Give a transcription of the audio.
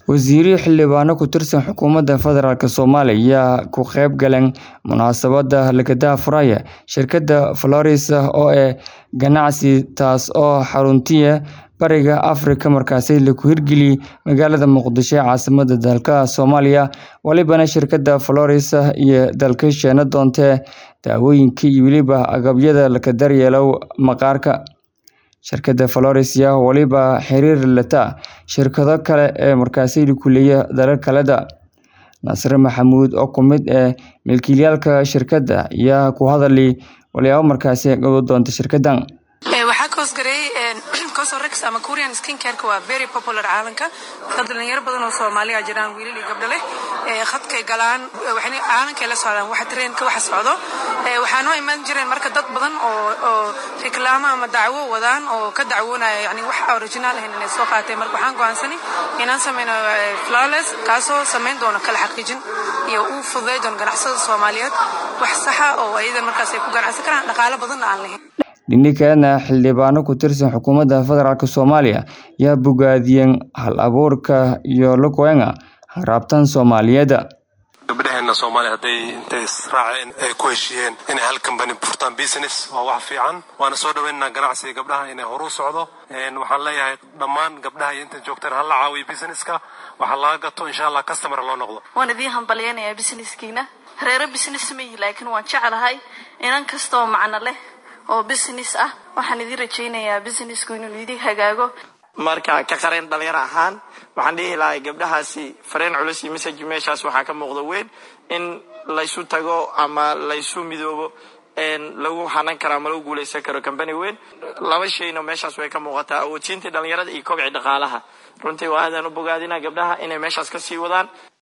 Wasiirro xildhibaano ku tirsan xukuumadda federaalk Soomaaliya ayaa ka qayb galay munaasabadda laga furaya shirkadda Polaris oo ah ganacsi taas oo xarunteedu Bariga Afrika markaasi lagu hirgeliyay magaalada Muqdisho ee caasimadda dalka Soomaaliya walibana shirkadda Polaris iyo dalka sheena doonta daawooyinka iyo weliba agabyada laga daryeelo maqaarka shirkadda Polaris ayaa waliba xiriir la leh shirkado kale oo markaasi ku leeyahay dalal kale Nasir Maxamuud oo ka mid ah milkiilayaasha shirkadda ayaa ku hadlay waxyaabaha markaasi qaban doonta shirkaddan waxaa ka hoosgareeyay Cosrx ama Korean skincare waa very popular caalamka dad dhalinyaro badan oo Soomaaliya jiraan wiilal iyo gabdho leh ee khadkay galaan waxayna caalamka la socdaan waxa trendka waxa socdo waxaa noo iman jireen marka dad badan oo oo reklaamo ama dacwo wadaan oo ka dacwoonaya yani wax original ah inay soo qaateen marka waxaan go'aansanay inaan sameyno flawless kaasoo sameyn doona kala xaqiijin iyo uu fududeyn doona ganacsatada Soomaaliyeed wax sax ah oo ayada markaas ay ku ganacsan karaan dhaqaale badan aan lahayn dhinaceedna xildhibaano ku tirsan xukuumadda federaalk Soomaaliya ayaa bogaadiyeen hal-abuurka iyo luqwenga raabtan Soomaaliyeed gabdhaheena Soomaaliya hadday intay israaceen ay ku heshiiyeen inay hal company furtaan business waa wax fiican waana soo dhaweynaynaa ganacsiga gabdhaha inay horu socdo waxaan leeyahay dhammaan gabdhaha iyo inta joogtaan hala caawiyo businesska waxa laga gato insha allah customer loo noqdo waan idiin hambalyaynayaa businesskiina reero business ma yihi laakiin waan jecelahay inan kastoo macno leh oo business ah waxaan idin rajaynayaa businessku inuu idin hagaago marka ka qareen dhalinyaro ahaan waxaan dhihi lahay gabdhahaasi fareen culus iyo message meeshaas waxaa ka muuqda weyn in laysu tago ama laysu midoobo lagu hanan karo ama lagu guuleysan karo company weyn laba shayna meeshaas way ka muuqataa awoodsiinta dhalinyarada iyo kobci dhaqaalaha runtii waa aadaan u bogaadina gabdhaha inay meeshaas kasii wadaan